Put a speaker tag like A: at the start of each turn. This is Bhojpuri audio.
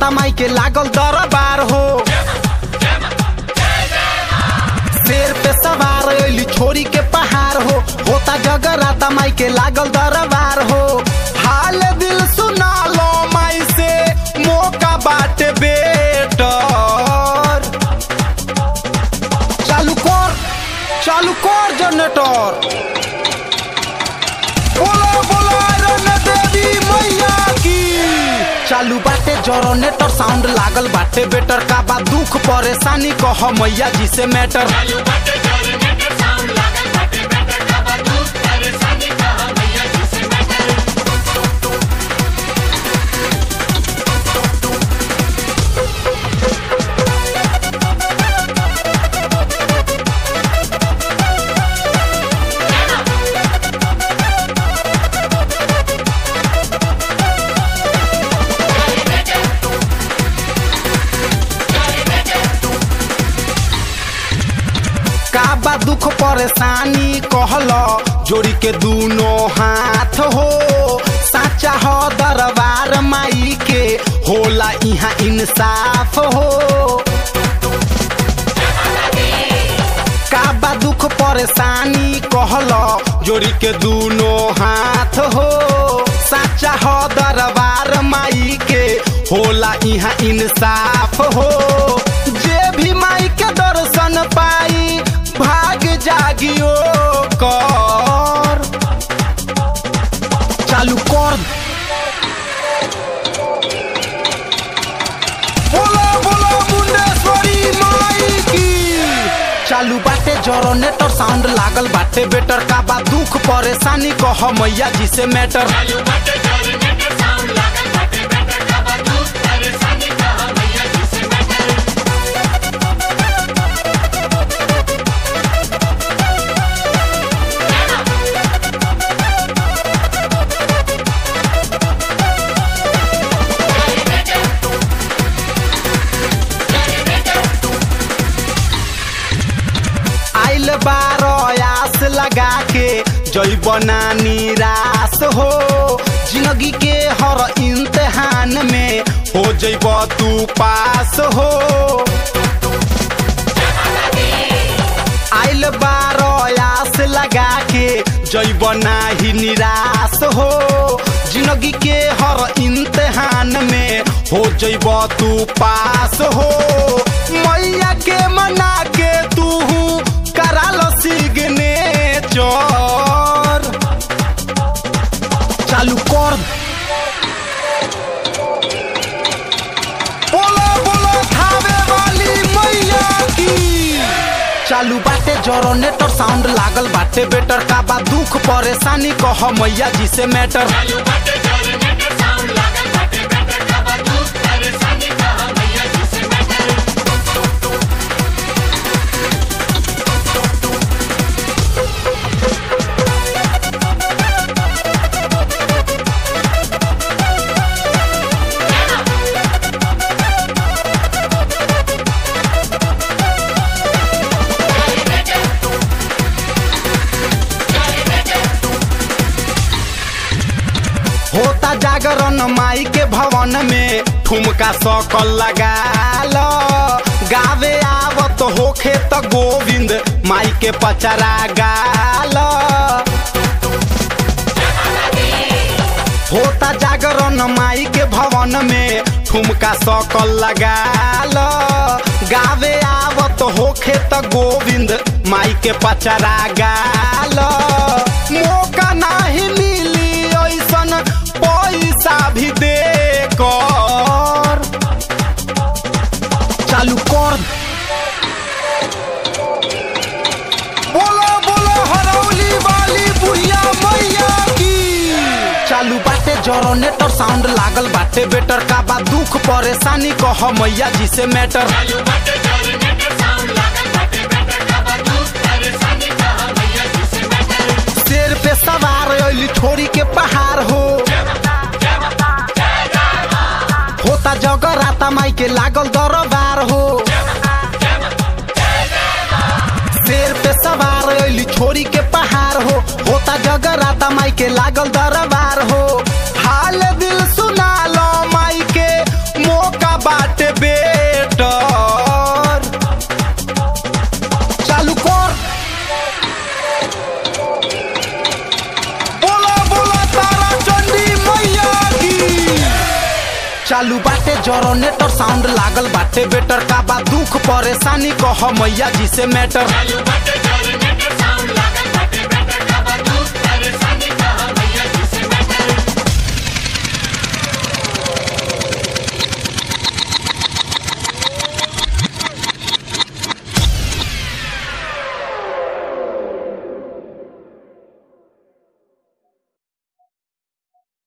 A: माई के लागल दरबार हो शेर पे सवार अली छोरी के पहाड़ हो होता जगराता माई के लागल दरबार हो हाल दिल सुना लो माई से मौका बाटे बेटर चालू कर चालू कर जनरेटर बोलो बोलो आयरन देवी मैया की चालू बाटे जनरेटर साउंड लागल बाटे बेटर का बा दुख परेशानी कह मैया जी से मैटर
B: चालू बाटे जनरेटर साउंड लागल बाटे बेटर का बंदूक परेशानी कहा मैया जी से मैटर
A: का बा दुख परेशानी कहल जोड़ी के दूनो हाथ हो साचा हो दरबार माई के होला यहाँ इंसाफ हो का बा दुख परेशानी कहल जोड़ी के दूनो हाथ हो साचा हो दरबार माई के होला यहाँ इंसाफ हो जे भी माई के दर्शन पाई भाग जागियो कर चालू कर बोलो बोलो मुंडेश्वरी माई की चालू बाटे जनरेटर साउंड लागल बाटे बेटर का बा दुख परेशानी कह मैया जी से मैटर
B: चालू बाटे जनरेटर साउंड लागल बाटे बेटर का बंदूक परेशानी कहा मैया जी से मैटर
A: आइल बार आस लगा के जैब ना निराश हो जिंदगी के हर इम्तिहान में हो जैब तू पास हो आइल बार आस लगा के जैब नाही निराश हो जिंदगी के हर इम्तिहान में हो जैब तू पास हो मैया के मना के तू करा लो सिग्नेचर चालू कर बोलो बोलो खावे वाली मैया की चालू बाटे जनरेटर साउंड लागल बाटे बेटर का बा दुख परेशानी कह मैया जी से मैटर
B: चालू बाटे जनरेटर साउंड लागल बाटे बेटर का बंदूक परेशानी कहा मैया जी से मैटर
A: होता जागरण माई के भवन में ठुमका सकल लगा लो गावे आवत होखे त गोविंद माई के पचरा गाल होता जागरण माई के भवन में ठुमका सकल लगा लो गावे आवत होखे त गोविंद माई के पचरा गाल मौका नाही मिली ऐसन पैसा भी दे कर चालू कर बोलो बोलो हरौली वाली बुढ़िया मैया की चालू बाटे जनरेटर साउंड लागल बाटे बेटर का बा दुख परेशानी कह मैया जी से मैटर
B: चालू बाटे जनरेटर साउंड लागल बाटे बेटर का बंदूक परेशानी कहा मैया जी से मैटर
A: शेर पे सवार अली छोरी के पहाड़ हो होता जगराता माई के लागल दरबार हो शेर पे सवार अली छोरी के पहाड़ हो होता जगराता माई के लागल दरबार हो हाल दिल सुना लो माई के मौका चालू बाटे जरोनेटर साउंड लागल बाटे बेटर का बा दुख परेशानी कह मैया जी से मैटर
B: चालू बाटे